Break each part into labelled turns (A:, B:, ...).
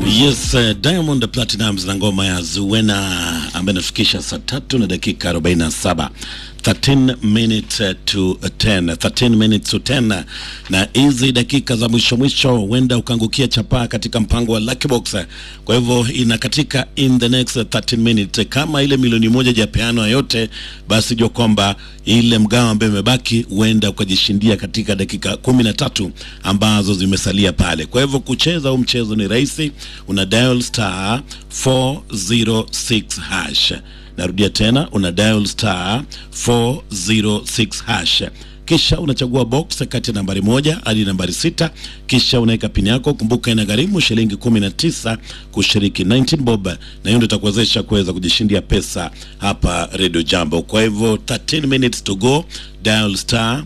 A: Yes, uh, Diamond Platinumz na ngoma ya Zuwena ambaye inafikisha saa tatu na dakika 47 13 minutes to 10 13 minutes to 10, na hizi dakika za mwisho mwisho huenda ukaangukia chapaa katika mpango wa Lucky Box. Kwa hivyo inakatika in the next 13 minutes. Kama ile milioni moja japeano yote, basi jua kwamba ile mgao ambayo imebaki huenda ukajishindia katika dakika kumi na tatu ambazo zimesalia pale. Kwa hivyo kucheza huu mchezo ni rahisi, una dial star 406 hash Narudia tena, una dial star 406 hash, kisha unachagua box kati ya nambari moja hadi nambari sita, kisha unaweka pini yako. Kumbuka ina gharimu shilingi 19 kushiriki 19 bob, na hiyo ndio itakuwezesha kuweza kujishindia pesa hapa Radio Jambo. Kwa hivyo 13 minutes to go, dial star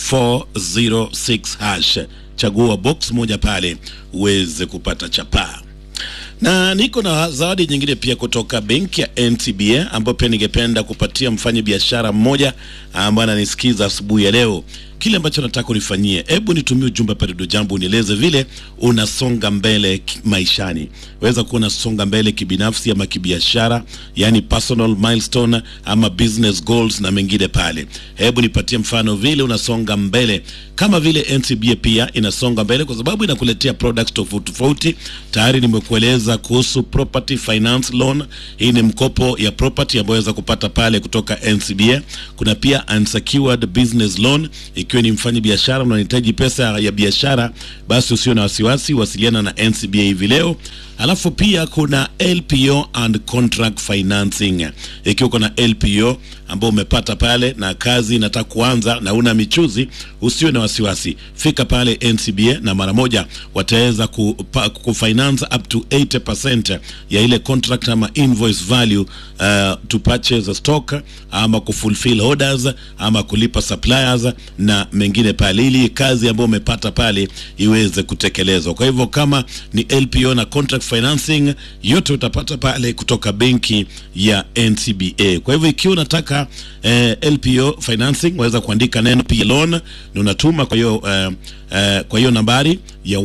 A: 406 hash, chagua box moja pale uweze kupata chapaa na niko na zawadi nyingine pia kutoka benki ya NTBA ambayo pia ningependa kupatia mfanya biashara mmoja ambaye ananisikiza asubuhi ya leo. Kile ambacho nataka unifanyie, hebu nitumie ujumbe pale Redio Jambo, unieleze vile unasonga mbele maishani. Weza kuwa unasonga mbele kibinafsi ama kibiashara, yani personal milestone ama business goals na mengine pale. Hebu nipatie mfano vile unasonga mbele, kama vile NTBA pia inasonga mbele kwa sababu inakuletea products tofauti tofauti. Tayari nimekueleza kuhusu property finance loan. Hii ni mkopo ya property ambayo waweza kupata pale kutoka NCBA. Kuna pia unsecured business loan ikiwa ni mfanyi biashara unahitaji pesa ya biashara, basi usio na wasiwasi, wasiliana na NCBA hivi leo. Alafu pia kuna LPO and contract financing. Ikiwa kuna LPO ambao umepata pale na kazi inataka kuanza na una michuzi, usiwe na wasiwasi, fika pale NCBA na mara moja wataweza kufinance up to 80% ya ile contract ama invoice value uh, to purchase a stock ama kufulfill orders ama kulipa suppliers na mengine pale, ili kazi ambayo umepata pale iweze kutekelezwa. Kwa hivyo kama ni LPO na contract financing yote utapata pale kutoka benki ya NCBA. Kwa hivyo ikiwa unataka eh, LPO financing waweza kuandika neno P loan na unatuma kwa hiyo eh, eh, kwa hiyo nambari ya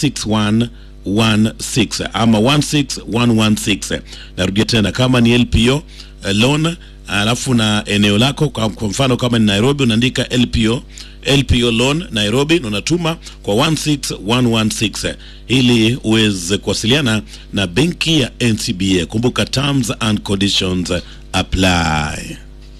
A: 16116 ama 16116. Narudia tena, kama ni LPO eh, loan alafu na eneo lako, kwa mfano kama ni Nairobi unaandika LPO LPO loan Nairobi na unatuma kwa 16116 ili uweze kuwasiliana na benki ya NCBA. Kumbuka terms and conditions apply.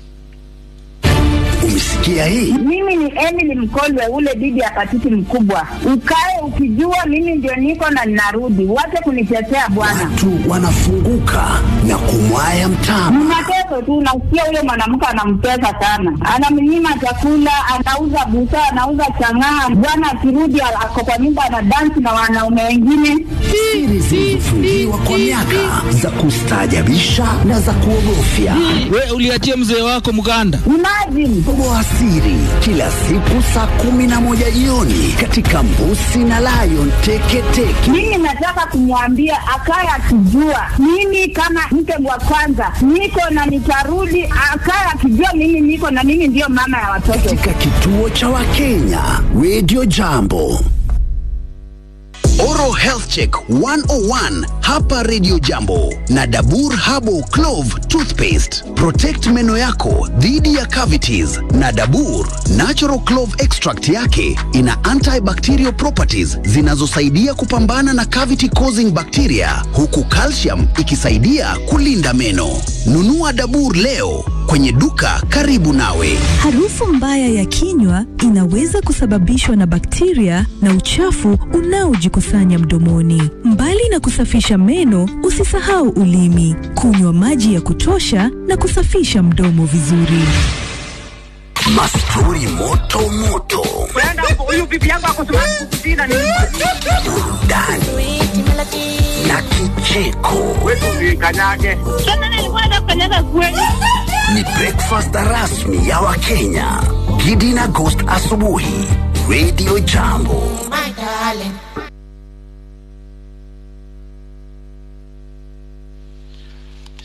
B: Umesikia hii?
C: Mimi ni Emily Mkolwe, ule bibi ya patiti mkubwa. Ukae ukijua mimi ndio niko na ninarudi, wache kunitetea bwana.
B: Watu wanafunguka na kumwaya mtama.
C: Mnateso tu, nasikia huyo mwanamke anamtesa sana, anamnyima chakula, anauza busaa, anauza chang'aa. Bwana akirudi ako kwa nyumba anadansi na wanaume wengine.
B: Siri zilizofungiwa kwa miaka za kustaajabisha na za kuogofya.
D: We uliachia mzee wako mganda.
C: Imagine
B: Toboa siri kila siku saa kumi na moja jioni katika Mbusi na Lion Teketeke.
C: mimi nataka kumwambia akaye akijua mimi kama mke wa kwanza niko na nitarudi, akaye akijua mimi niko na mimi ndiyo mama ya watoto.
B: katika kituo cha Wakenya Radio Jambo. Oro Health Check 101 hapa Radio Jambo na Dabur Habo Clove Toothpaste. Protect meno yako dhidi ya cavities na Dabur Natural Clove Extract yake ina antibacterial properties zinazosaidia kupambana na cavity causing bacteria huku calcium ikisaidia kulinda meno. Nunua Dabur leo kwenye duka karibu nawe.
E: Harufu mbaya ya kinywa inaweza kusababishwa na bakteria na uchafu unaojikusanya mdomoni. Mbali na kusafisha meno, usisahau ulimi, kunywa maji ya kutosha na kusafisha mdomo vizuri.
B: Mastori moto moto, burudani na kicheko. Ni breakfast rasmi ya Wakenya. Gidi na Ghost asubuhi, Radio Jambo.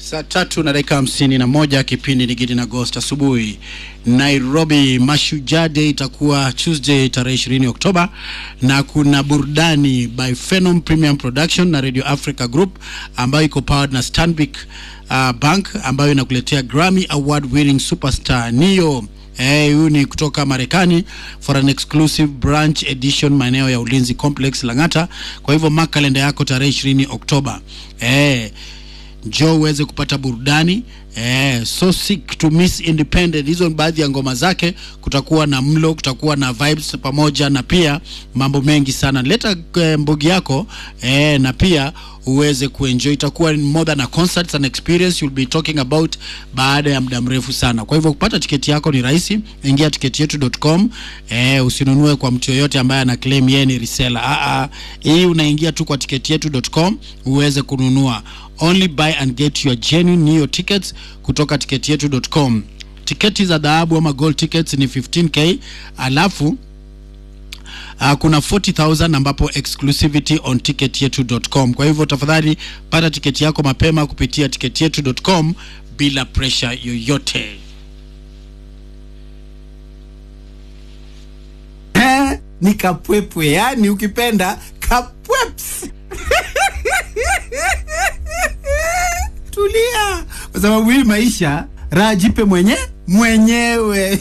F: Saa tatu na dakika hamsini na moja kipindi ni Gidi na Ghost asubuhi. Nairobi Mashujaa Day itakuwa Tuesday tarehe ishirini Oktoba, na kuna burudani by Phenom Premium Production na Radio Africa Group ambayo iko powered na Stanbic uh, Bank ambayo inakuletea Grammy Award winning superstar Neo Eh, huyu ni kutoka Marekani for an exclusive branch edition maeneo ya Ulinzi Complex Lang'ata. Kwa hivyo mark kalenda yako tarehe 20 Oktoba. Eh, njoo uweze kupata burudani eh, so sick to miss independent. Hizo ni baadhi ya ngoma zake. Kutakuwa na mlo, kutakuwa na vibes pamoja na pia mambo mengi sana. Leta eh, mbugi yako eh, na pia uweze kuenjoy. Itakuwa more than a concert, an experience you'll be talking about baada ya muda mrefu sana. Kwa hivyo kupata tiketi yako ni rahisi, ingia tiketi yetu.com. Eh, usinunue kwa mtu yoyote ambaye ana claim yeye ni reseller. Ah, ah, hii unaingia tu kwa tiketi yetu.com uweze kununua. Only buy and get your genuine Neo tickets kutoka tiketi yetu.com. Tiketi za dhahabu ama gold tickets ni 15k alafu Uh, kuna 40000 ambapo exclusivity on ticketyetu.com. Kwa hivyo tafadhali pata tiketi yako mapema kupitia ticketyetu.com bila pressure yoyote.
G: Eh, ni kapwepwe, yani ukipenda kapweps. Tulia, kwa sababu hii maisha raha jipe mwenye mwenyewe.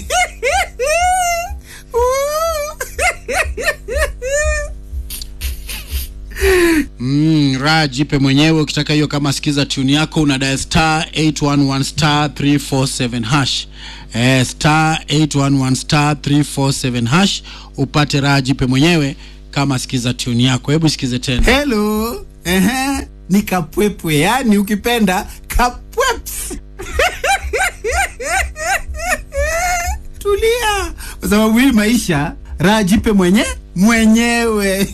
F: Mm, raha jipe mwenyewe. Ukitaka hiyo kama sikiza tune yako una dial star 811 star 347 hash. Eh, star 811 star 347 hash upate raha jipe mwenyewe kama sikiza tune yako. Hebu sikize tena.
G: Hello, ehe, ni kapwepwe, yani ukipenda kapweps. Tulia, kwa sababu hii maisha raha jipe mwenye mwenyewe.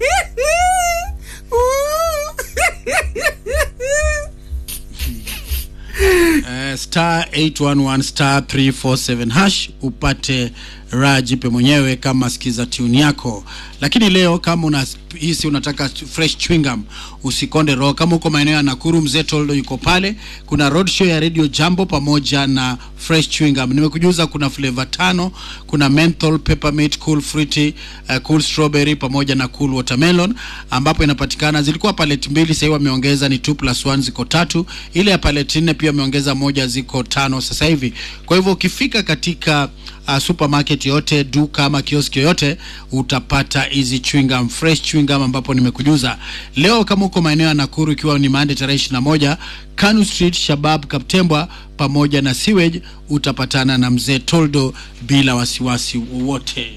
F: Eh, star 811 star 347 hash upate raha jipe mwenyewe kama sikiza tune yako. Lakini leo kama una hisi unataka fresh chewing gum, usikonde roho. Kama uko maeneo ya Nakuru, mzee Toldo yuko pale. Kuna road show ya Radio Jambo pamoja na fresh chewing gum. Nimekujuza kuna flavor tano, kuna menthol, peppermint, cool fruity, uh, cool strawberry pamoja na cool watermelon, ambapo inapatikana. Zilikuwa paleti mbili, sasa hivi wameongeza ni 2 plus 1 ziko tatu. Ile ya paleti nne pia wameongeza moja, ziko tano sasa hivi. Kwa hivyo ukifika katika uh, supermarket yote, duka ama kioski yoyote utapata hizi chewing gum, fresh chewing gum ambapo nimekujuza leo. Kama uko maeneo ya Nakuru, ikiwa ni Monday tarehe 21 Kanu Street, Shabab, Kaptembwa pamoja na Sewage, utapatana na mzee Toldo bila wasiwasi wowote.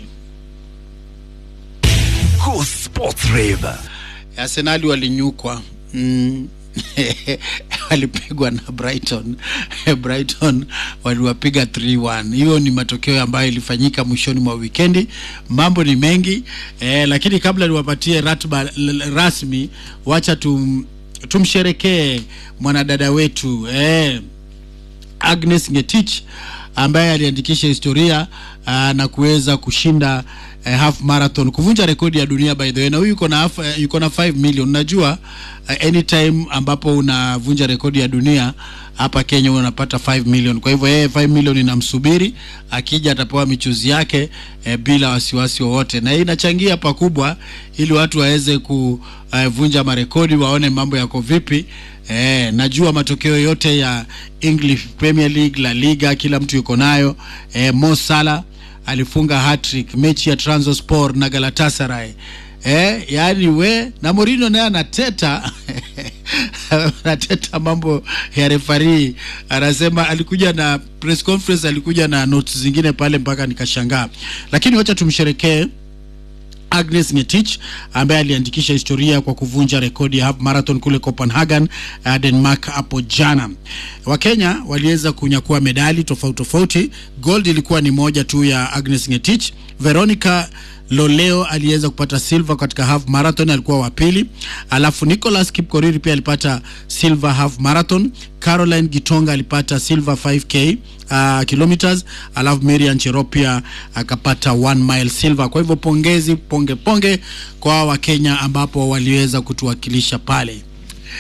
B: Go Sports Rave.
F: Arsenali walinyukwa mm. walipigwa na Brighton. Brighton waliwapiga 3-1. Hiyo ni matokeo ambayo ilifanyika mwishoni mwa wikendi. Mambo ni mengi eh, lakini kabla niwapatie ratiba l- l- rasmi, wacha tum, tumsherekee mwanadada wetu eh, Agnes Ngetich ambaye aliandikisha historia uh, na kuweza kushinda uh, half marathon kuvunja rekodi ya dunia by the way, na huyu yuko na half, uh, yuko na 5 million. Unajua uh, anytime ambapo unavunja rekodi ya dunia hapa Kenya unapata 5 million. Kwa hivyo yeye 5 million inamsubiri, akija atapewa michuzi yake eh, bila wasiwasi wowote, na hii inachangia pakubwa ili watu waweze kuvunja marekodi, waone mambo yako vipi. Eh, najua matokeo yote ya English Premier League, La Liga, kila mtu yuko nayo. Eh, Mo Salah alifunga hat-trick mechi ya Trabzonspor na Galatasaray. Eh, yani we na Mourinho naye anateta anateta mambo ya refari, anasema alikuja na press conference, alikuja na notes zingine pale mpaka nikashangaa, lakini wacha tumsherekee Agnes Ngetich ambaye aliandikisha historia kwa kuvunja rekodi ya half marathon kule Copenhagen, uh, Denmark hapo jana. Wakenya waliweza kunyakua medali tofauti tofauti. Gold ilikuwa ni moja tu ya Agnes Ngetich. Veronica Loleo aliweza kupata silver katika half marathon, alikuwa wa pili. Alafu Nicholas Kipkorir pia alipata silver half marathon. Caroline Gitonga alipata silver 5k uh, kilometers, alafu Marian Cheropia akapata 1 mile silver. Kwa hivyo pongezi, ponge ponge kwa Wakenya ambapo waliweza kutuwakilisha pale.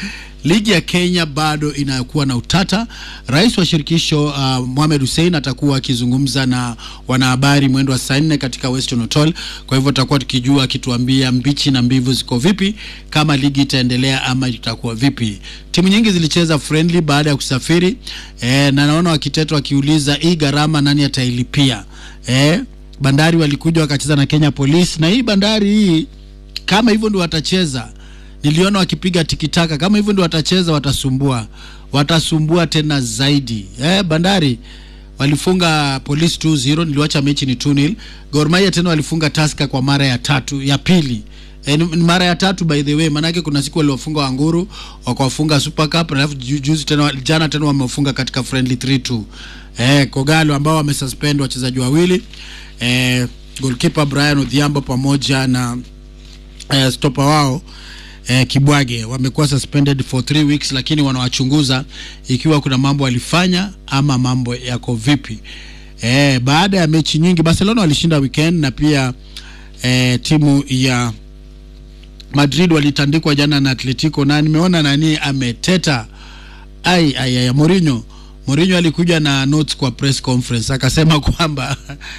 F: ligi ya Kenya bado inakuwa na utata. Rais wa shirikisho uh, Mohamed Hussein atakuwa akizungumza na wanahabari mwendo wa saa nne katika Western Hotel. Kwa hivyo tutakuwa tukijua akituambia mbichi na mbivu ziko vipi, kama ligi itaendelea ama itakuwa vipi. Timu nyingi zilicheza friendly baada ya kusafiri e, na naona wakiteto wakiuliza hii gharama nani atailipia e, Bandari walikuja wakacheza na Kenya Police, na hii Bandari hii kama hivyo ndio watacheza, niliona wakipiga tikitaka. Kama hivyo ndio watacheza, watasumbua, watasumbua tena zaidi. Eh, Bandari walifunga Police 2-0, niliwacha mechi ni 2-0. Gor Mahia tena walifunga Tusker kwa mara ya tatu ya pili E, ni ni mara ya tatu by the way, manake kuna siku waliwafunga Wanguru wakawafunga Super Cup, alafu ju- juzi tena jana tena wamefunga katika friendly 3-2. Eh, Kogalo ambao wamesuspend wachezaji wawili eh, goalkeeper Brian Odhiambo pamoja na eh, stopa wao eh, Kibwage wamekuwa suspended for three weeks, lakini wanawachunguza ikiwa kuna mambo walifanya ama mambo yako vipi. Eh, baada ya mechi nyingi Barcelona walishinda weekend na pia eh, timu ya Madrid walitandikwa jana na Atletico na nimeona nani ameteta ai ai ai Mourinho Mourinho alikuja na notes kwa press conference akasema kwamba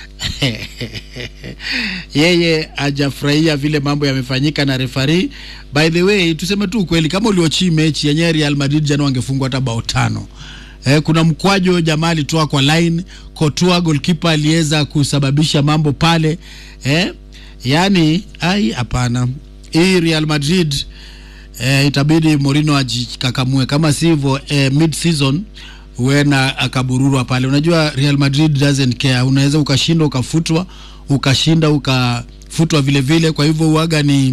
F: yeye hajafurahia vile mambo yamefanyika na refari. By the way, tuseme tu ukweli, kama uliochi mechi yenyewe Real Madrid jana wangefungwa hata bao tano. Eh, kuna mkwajo jamaa alitoa kwa line, Courtois goalkeeper aliweza kusababisha mambo pale eh, yani ai hapana, hii Real Madrid eh, itabidi Mourinho ajikakamue, kama sivyo eh, mid season huenda akabururwa pale. Unajua Real Madrid doesn't care, unaweza ukashinda ukafutwa, ukashinda ukafutwa vile vile. Kwa hivyo uaga ni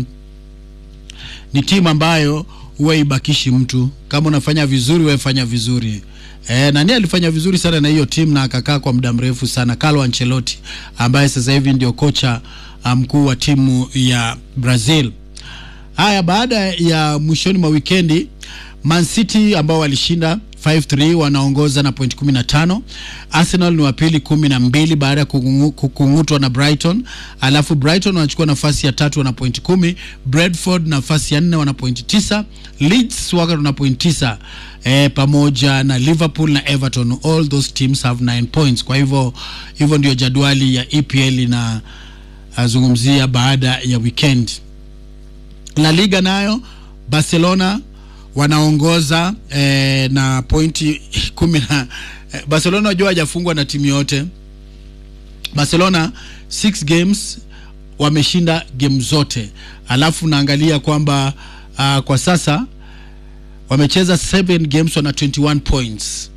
F: ni timu ambayo huwa ibakishi mtu. Kama unafanya vizuri, wewe fanya vizuri. E, nani alifanya vizuri sana na hiyo timu na akakaa kwa muda mrefu sana, Carlo Ancelotti ambaye sasa hivi ndio kocha ah, mkuu wa timu ya Brazil. Haya, baada ya mwishoni mwa wikendi Man City ambao walishinda 5-3 wanaongoza na point 15. Arsenal ni wa pili kumi na mbili baada ya kukungu- kukung'utwa na Brighton, alafu Brighton wanachukua nafasi ya tatu wana point kumi. Brentford nafasi ya nne wana point tisa. Leeds wako na point tisa eh, pamoja na Liverpool na Everton, all those teams have 9 points. Kwa hivyo hivyo ndio jadwali ya EPL inazungumzia baada ya weekend. La Liga nayo Barcelona wanaongoza eh, na pointi kumi na eh, Barcelona wajua hajafungwa na timu yote. Barcelona six games wameshinda game zote, alafu naangalia kwamba uh, kwa sasa wamecheza 7 games wana 21 points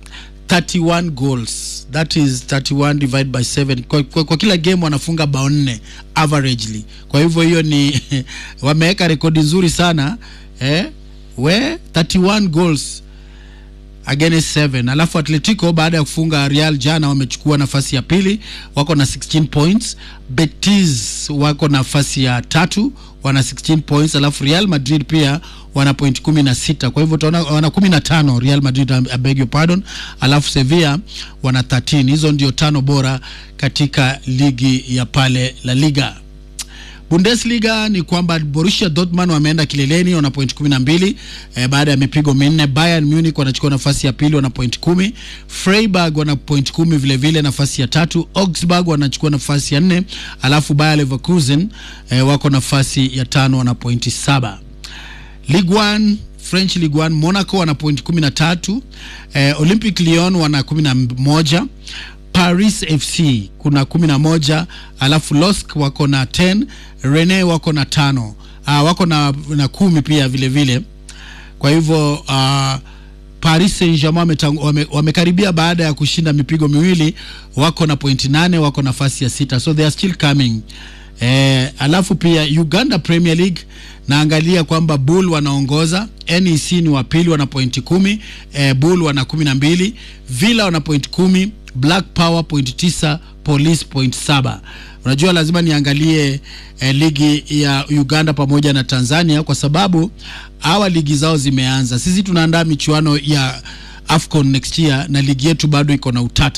F: 31 goals that is 31 divided by 7 kwa, kwa, kwa kila game wanafunga bao nne averagely kwa hivyo hiyo ni wameweka rekodi nzuri sana eh, we 31 goals against 7 alafu atletico baada ya kufunga real jana wamechukua nafasi ya pili wako na 16 points betis wako nafasi ya tatu wana 16 points alafu real madrid pia wana point kumi na sita kwa hivyo utaona wana kumi na tano real madrid I beg your pardon alafu sevilla wana 13 hizo ndio tano bora katika ligi ya pale la liga Bundesliga ni kwamba Borussia Dortmund wameenda kileleni wana point 12 eh, baada ya mipigo minne. Bayern Munich wanachukua nafasi ya pili wana point kumi. Freiburg wana point kumi vile vile nafasi ya tatu. Augsburg wanachukua nafasi ya nne, alafu Bayer Leverkusen eh, wako nafasi ya tano wana pointi saba. Ligue 1 French Ligue 1 Monaco wana point 13, eh, Olympic Lyon wana 11, Paris FC kuna 11, alafu Losk wako na 10, Rennes wako na tano, ah, wako na, na kumi pia vile vile. Kwa hivyo uh, Paris Saint-Germain wametang- wame- wamekaribia baada ya kushinda mipigo miwili, wako na pointi nane, wako nafasi ya sita, so they are still coming. Eh, alafu pia Uganda Premier League naangalia kwamba Bull wanaongoza, NEC ni wa pili wana pointi kumi, eh, Bull wana kumi na mbili, Villa wana pointi kumi, Black Power pointi tisa, Police pointi saba. Unajua lazima niangalie eh, ligi ya Uganda pamoja na Tanzania kwa sababu hawa ligi zao zimeanza. Sisi tunaandaa michuano ya AFCON next year na ligi yetu bado iko na utata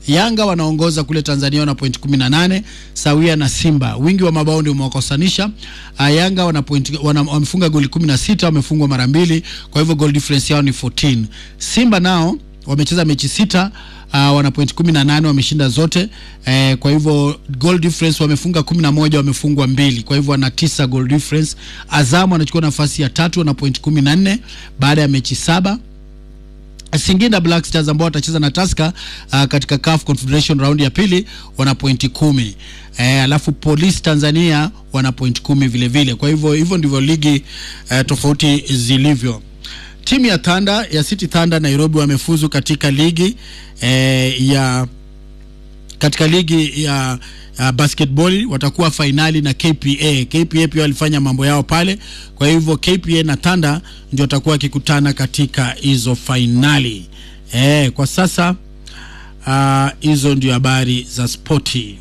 F: Yanga wanaongoza kule Tanzania wana point 18 sawia na Simba. Wingi wa mabao ndio umewakosanisha. Uh, Yanga wana point, wana, wamefunga goli 16, wamefungwa mara mbili, kwa hivyo goal difference yao ni 14. Simba nao wamecheza mechi sita uh, wana point 18 wameshinda zote eh, kwa hivyo goal difference wamefunga 11 wamefungwa mbili kwa hivyo wana tisa goal difference Azam anachukua nafasi ya tatu wana point 14 baada ya mechi saba Singida Black Stars ambao watacheza na Tusker uh, katika CAF Confederation round ya pili wana pointi kumi. Eh, alafu Police Tanzania wana point kumi vile vile. Kwa hivyo hivyo ndivyo ligi eh, tofauti zilivyo. Timu ya Thunder ya City Thunder Nairobi wamefuzu katika ligi eh, ya katika ligi ya uh, basketball watakuwa fainali na KPA. KPA pia walifanya mambo yao pale, kwa hivyo KPA na Thunder ndio watakuwa wakikutana katika hizo fainali. Eh, kwa sasa hizo uh, ndio habari za spoti.